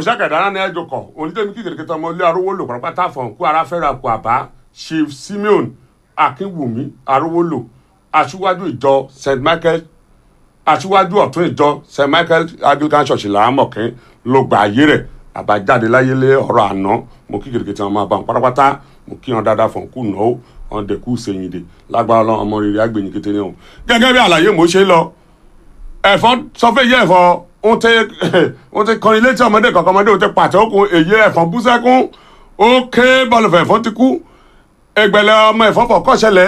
òṣàkàdára ní ẹjọ kọ onídẹ́mi kíkèrèkè tọmọ ilé arówó lò pàápàá fọ̀n kú ara fẹ́ra kú àbá chief simeon akínwùmí arówó lò aṣíwájú ìjọ st michael aṣíwájú ọ̀tún ìjọ st michael anglican church làámọ̀kín ló gba ayé rẹ̀ àbájáde láyé lé ọ̀rọ̀ àná mo kí kèrèkè tí wọn máa bá wọn pátápátá mo kí wọn dáadáa fọ̀n kú náà wọn dẹ̀kú sẹ́yìndé lágbára ọlọ́run ọmọ rere àgbẹ̀yìn kété ní ọ̀hún gẹ́gẹ́ bí àlàyé mo ṣe lọ ẹ̀fọ́ sọfẹ́ yẹ ẹ̀fọ́ ń tẹ ń tẹ kọrin létí ọmọdé kankan ọmọdé ń tẹ pàtẹ okùn èyí ẹ̀fọ́ bú sẹ́kún ó ké bọ́ọ̀lùfẹ̀ ẹ̀fọ́ ti kú ẹgbẹ̀lẹ̀ ọmọ ẹ̀fọ́ fọ̀ kọ́ṣẹlẹ̀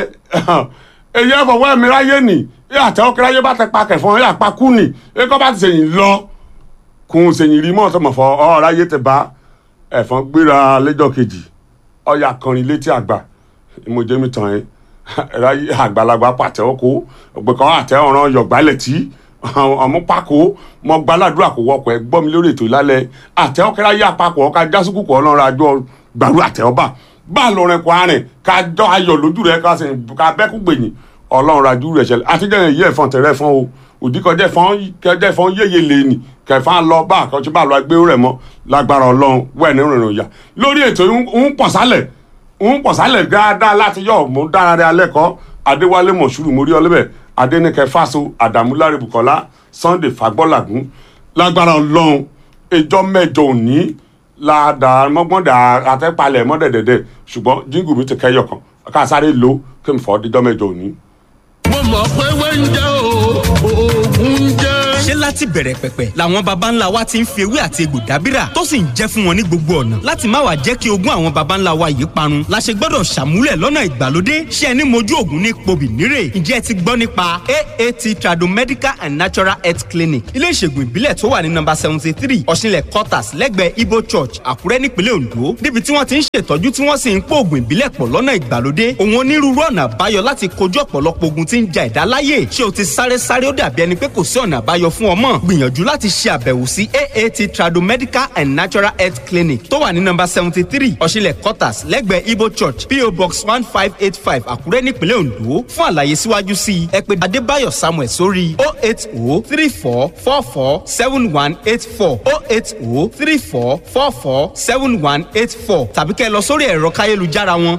èyí ẹ̀fọ́ wọ́n ẹ̀mí ráyé nì ẹ̀ àtẹ ọkẹ́rẹ́ ayé bá tẹ pa kẹfọ́n ẹ̀ àpa kú nì ẹ̀ kọ́ bá ti sẹ̀yìn lọ kún sẹ̀yìn rí mọ́ ọ̀tọ̀mọ̀fọ́ ọ̀rọ̀ ayé tẹ bá ẹ̀fọ́ gbéra lẹ́jọ́ kejì ọ̀yà kọrin létí àgbà ìmọ̀jẹ́mi tàn ẹ́ ráyé àgbàlagbà pàtẹ ọkọ ọgbẹ́kọ̀ àtẹ ọ̀ràn yọ̀gbálẹ̀ tí ọmọ pako mọ gbaládùúrà kò wọkọ ẹ gbọ́ mi lórí ètò ìlálẹ̀ àtẹ ọkẹ́rẹ́ ayé àpapọ̀ ọ̀ka jásùkù kọ́ ọlọ́run àjọ gbàrú àtẹ ọba bá a lọrin kọ arìn ká jọ ayọ̀ lójú rẹ ká sìn ká bẹ́kú gbèyìn ọlọ́run àjú rẹ̀ ṣẹlẹ̀ àtijọ́ yẹn yí ẹ̀fọn tẹ̀rẹ̀ fún o òdìkọjẹ́ fún kẹjẹ́ fún yéye lẹ́ni kẹfà lọ bá àkọsí bá lọ gbé rẹ̀ mọ́ lágbára ọlọ́run wẹ̀ ní rìnrìn òyà lórí ètò ń pọ̀ sálẹ̀ ń pọ̀ sálẹ̀ dáadáa láti yọ̀ mú dára rẹ̀ alẹ́ kọ́ adéwálé mọ̀ṣúrù mórí ọlẹ́bẹ̀ adẹnikẹ fáso àdàmúlárí bukola sunday fagbọ́làgún lágbára ọlọ́run ìjọ mẹ́jọ òní ládàá mọ́gbọ́ndà àtẹ́palẹ̀ mọ́dẹ̀dẹ̀dẹ̀ ṣùgbọ́n jíngù mi ti kẹ́yọ̀ kan ká sáré lo kí n fọ́ díjọ́ mẹ́jọ òní. mo mọ̀ pé wẹ́ńjẹ́ o oògùn jẹ́. ṣé láti bẹ̀rẹ̀ pẹ̀pẹ̀ làwọn baba ńlá wa ti ń fi ewé àti egbò dábìrà tó sì ń jẹ́ fún wọn ní gbogbo ọ̀nà láti má wàá jẹ́ kí ogún àwọn baba ńlá wa yìí parun la ṣe gbọ́dọ̀ ṣàmúlẹ̀ lọ́nà ìgbàlódé ṣé ẹni mojú ògùn ní pobì nírè ǹjẹ́ ẹ ti gbọ́ nípa aat tradomedical and natural health clinic ilé ìṣègùn ìbílẹ̀ tó wà ní nọ́mbà seventy three ọ̀ṣinlẹ̀ quarters lẹ́gbẹ̀ẹ́ ibo church àkúrẹ́ nípínlẹ̀ ondo níbi tí wọ́n ti ń ṣètọ́jú tí wọ́n sì ń pò ògùn ìbílẹ̀ pọ̀ lọ́nà ìgbàlódé òun onírúurú ọ̀nà àbáyọ láti kojú ọ̀pọ̀lọpọ̀ ogun tí ń ja ẹ̀dá láyè ṣé o ti sáré sáré ó dàbí ẹni pé kò sí ọ̀nà àbáyọ fún ọmọ gbìyànjú láti ṣe àbẹ̀wò sí aat tradomedical and natural health clinic tó wà ní nọ́mbà seventy three ọ̀ṣinlẹ̀ quarters lẹ́gbẹ̀ẹ́ ibo church po box one five eight five àkúrẹ́ nípínlẹ̀ ondo fún àlàyé síwájú sí i ẹ pè adébáyọ̀ samuel sórí o eight o three four four four seven one eight four o eight o three four four four seven one eight four tàbí kẹ́ ẹ lọ sórí ẹ̀rọ káyélujára wọn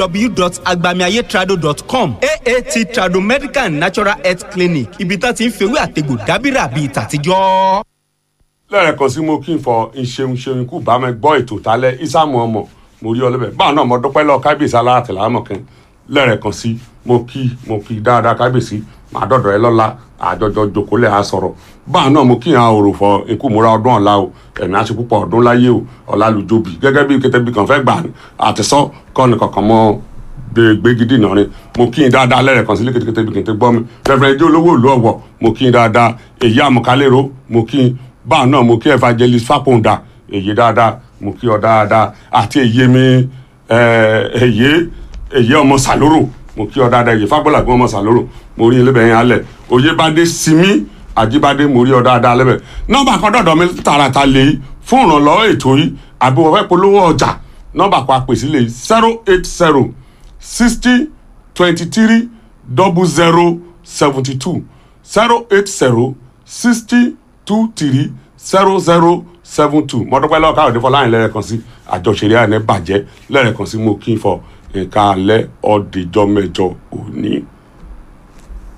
www.agbamiayetrado.com aat tradomedical and natural health clinic ibi tá ti ń fewé àtegbò dábìrà bíi tàtijọ́. lẹ́ẹ̀kan sí mo kí n fọ ìṣeun ṣeun kú bá mi gbọ́ ètò tálẹ̀ ìsàmù ọmọ mo rí ọlọ́bẹ̀ báwọn náà mo dúpẹ́ lọ kábíyèsí alátìlá mọ̀kẹ́ lẹ́ẹ̀kan sí mo kí mo kí dáadáa kábíyèsí màá dọ̀dọ̀ ẹ lọ́la àjọjọ jòkólẹ̀ á sọ̀rọ̀ báwọn náà mo kí hàn òrò fọ ikú múra ọdún ọ̀la o ẹ̀mí á ṣe púpọ̀ ọdún láyé o ọ̀la lùjọbì gẹ́gẹ́ bí kẹtẹ́bí kan fẹ́ gbà àtisọ́ kọ́ni kankan mọ́ gbẹgidi nàrin mo kí n dáadáa lẹ́rẹ̀kan sílé kétékété bí kété gbọ́ mi fẹ́fẹ́ ẹjọ́ olówó ìlú ọ̀wọ̀ mo kí n dáadáa èyí àmọ̀kálẹ́rọ mo kí n báà náà mo kí evangelist fapòǹda èyí dáadáa mo kí ọ dáadáa àti èyí mi èyí èyí ọmọ sàlóró mo kí ọ dáadáa èyí fagbọ́làgbọ́n ọmọ sàlóró mo rí ilé yẹn alẹ̀ oyèbádé simi àjíbádé mo rí ọ dáadáa lẹ́bẹ̀ nọ́mbà kan dọ̀dọ̀ mi tààràtà lè fún ìrànlọ́wọ́ ètò yìí àbí wọ́n fẹ́ polówó ọjà nọ́mbà kan àpèsí lè zero eight zero sixty twenty-three double zero seventy-two zero eight zero sixty two three zero zero seven two mọ́tọ́pẹ́ lọ́wọ́ káyọ̀dé fọláyìn lẹ́rẹ̀kan sí àjọṣeré àná bàjẹ́ lẹ́rẹ̀kan sí mo kí n fọ nǹkan alẹ́ ọ̀dẹ̀jọ́ mẹ́jọ òní.